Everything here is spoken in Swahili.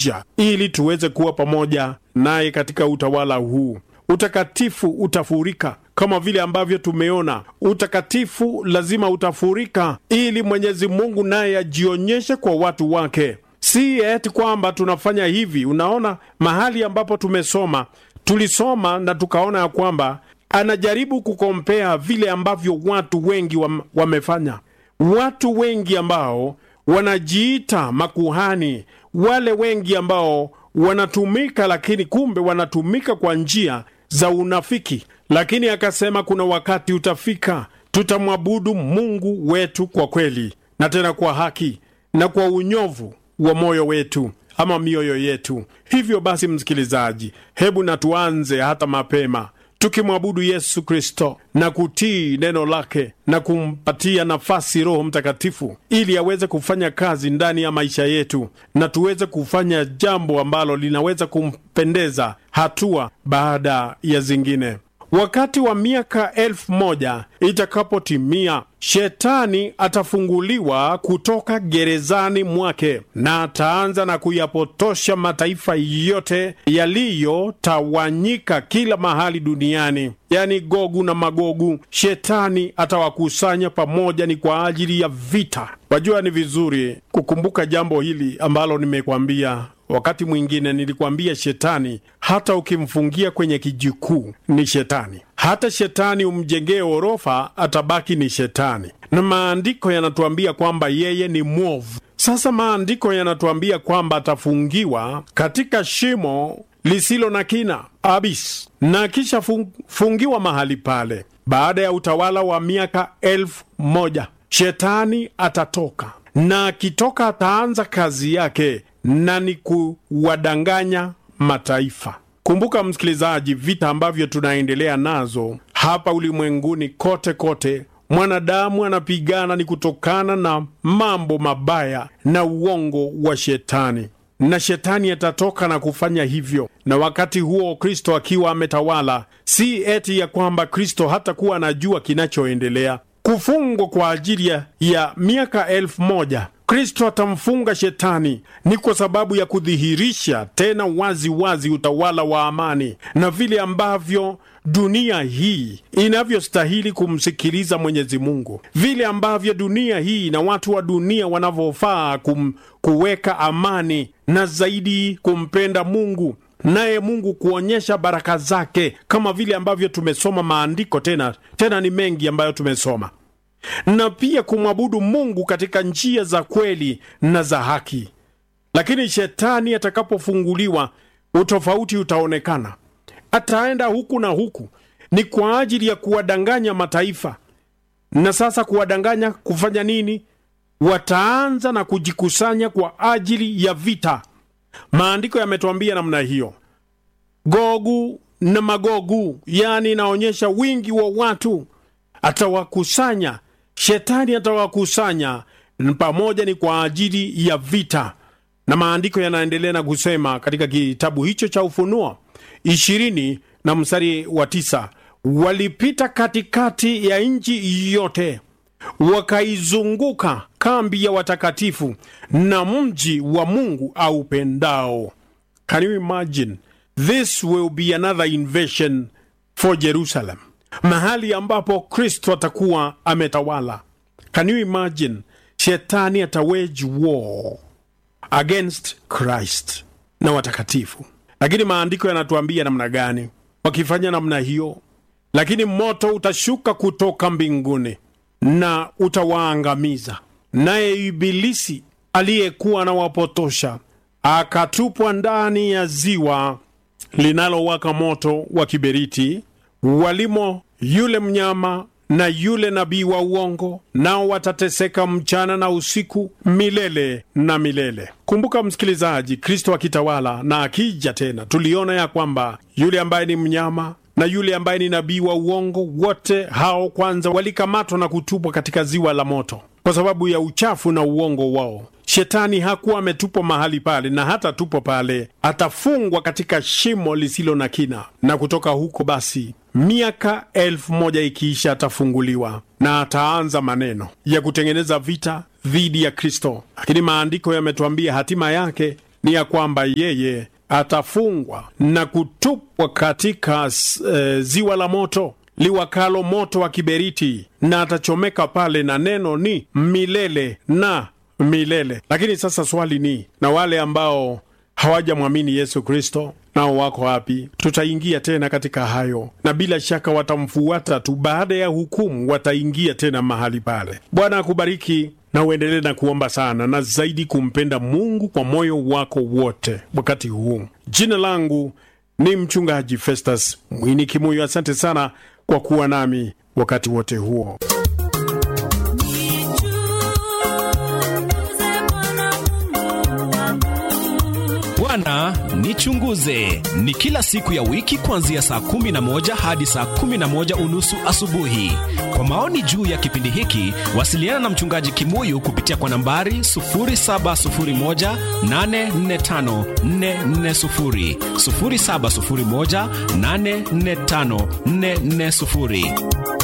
anakuja ili tuweze kuwa pamoja naye katika utawala huu. Utakatifu utafurika kama vile ambavyo tumeona. Utakatifu lazima utafurika ili Mwenyezi Mungu naye ajionyeshe kwa watu wake. Si eti kwamba tunafanya hivi. Unaona, mahali ambapo tumesoma, tulisoma na tukaona ya kwamba anajaribu kukompea vile ambavyo watu wengi wam, wamefanya. Watu wengi ambao wanajiita makuhani, wale wengi ambao wanatumika, lakini kumbe wanatumika kwa njia za unafiki. Lakini akasema kuna wakati utafika, tutamwabudu Mungu wetu kwa kweli na tena kwa haki na kwa unyovu wa moyo wetu ama mioyo yetu. Hivyo basi, msikilizaji, hebu na tuanze hata mapema tukimwabudu Yesu Kristo na kutii neno lake na kumpatia nafasi Roho Mtakatifu ili aweze kufanya kazi ndani ya maisha yetu na tuweze kufanya jambo ambalo linaweza kumpendeza hatua baada ya zingine. Wakati wa miaka elfu moja itakapotimia, shetani atafunguliwa kutoka gerezani mwake na ataanza na kuyapotosha mataifa yote yaliyotawanyika kila mahali duniani, yaani Gogu na Magogu. Shetani atawakusanya pamoja, ni kwa ajili ya vita. Wajua, ni vizuri kukumbuka jambo hili ambalo nimekwambia wakati mwingine nilikwambia, shetani hata ukimfungia kwenye kijikuu ni shetani. Hata shetani umjengee orofa atabaki ni shetani, na maandiko yanatuambia kwamba yeye ni mwovu. Sasa maandiko yanatuambia kwamba atafungiwa katika shimo lisilo na kina abis, na kisha fungiwa mahali pale. Baada ya utawala wa miaka elfu moja shetani atatoka, na akitoka ataanza kazi yake na ni kuwadanganya mataifa. Kumbuka msikilizaji, vita ambavyo tunaendelea nazo hapa ulimwenguni kote kote, mwanadamu anapigana ni kutokana na mambo mabaya na uongo wa shetani, na shetani atatoka na kufanya hivyo. Na wakati huo Kristo akiwa ametawala, si eti ya kwamba Kristo hatakuwa anajua kinachoendelea. Kufungwa kwa ajili ya miaka elfu moja Kristo atamfunga shetani ni kwa sababu ya kudhihirisha tena wazi wazi utawala wa amani na vile ambavyo dunia hii inavyostahili kumsikiliza Mwenyezi Mungu, vile ambavyo dunia hii na watu wa dunia wanavyofaa kuweka amani na zaidi kumpenda Mungu, naye Mungu kuonyesha baraka zake, kama vile ambavyo tumesoma maandiko. Tena tena ni mengi ambayo tumesoma na pia kumwabudu Mungu katika njia za kweli na za haki. Lakini shetani atakapofunguliwa, utofauti utaonekana. Ataenda huku na huku, ni kwa ajili ya kuwadanganya mataifa. Na sasa kuwadanganya kufanya nini? Wataanza na kujikusanya kwa ajili ya vita. Maandiko yametuambia namna hiyo. Gogu na Magogu, yaani inaonyesha wingi wa watu, atawakusanya Shetani atawakusanya pamoja, ni kwa ajili ya vita. Na maandiko yanaendelea na kusema katika kitabu hicho cha Ufunuo ishirini na mstari wa tisa walipita katikati ya nchi yote, wakaizunguka kambi ya watakatifu na mji wa Mungu aupendao. Can you imagine? This will be another invasion for Jerusalem mahali ambapo Kristo atakuwa ametawala. Can you imagine? Shetani atawage war against Christ na watakatifu. Lakini maandiko yanatuambia namna gani wakifanya namna hiyo? Lakini moto utashuka kutoka mbinguni na utawaangamiza, naye Ibilisi aliyekuwa anawapotosha akatupwa ndani ya ziwa linalowaka moto wa kiberiti walimo yule mnyama na yule nabii wa uongo, nao watateseka mchana na usiku milele na milele. Kumbuka msikilizaji, Kristo akitawala na akija tena, tuliona ya kwamba yule ambaye ni mnyama na yule ambaye ni nabii wa uongo, wote hao kwanza walikamatwa na kutupwa katika ziwa la moto kwa sababu ya uchafu na uongo wao. Shetani hakuwa ametupwa mahali pale, na hata tupo pale, atafungwa katika shimo lisilo na kina, na kutoka huko basi miaka elfu moja ikiisha atafunguliwa na ataanza maneno ya kutengeneza vita dhidi ya Kristo. Lakini maandiko yametuambia hatima yake ni ya kwamba yeye atafungwa na kutupwa katika e, ziwa la moto liwakalo moto wa kiberiti, na atachomeka pale, na neno ni milele na milele. Lakini sasa swali ni, na wale ambao hawajamwamini Yesu Kristo nao wako wapi? Tutaingia tena katika hayo, na bila shaka watamfuata tu. Baada ya hukumu, wataingia tena mahali pale. Bwana akubariki na uendelee na kuomba sana na zaidi kumpenda Mungu kwa moyo wako wote wakati huu. Jina langu ni Mchungaji Festus Mwini Kimuyo. Asante sana kwa kuwa nami wakati wote huo. Bwana nichunguze ni kila siku ya wiki kuanzia saa kumi na moja hadi saa kumi na moja unusu asubuhi. Kwa maoni juu ya kipindi hiki, wasiliana na mchungaji Kimuyu kupitia kwa nambari 0701845440, 0701845440.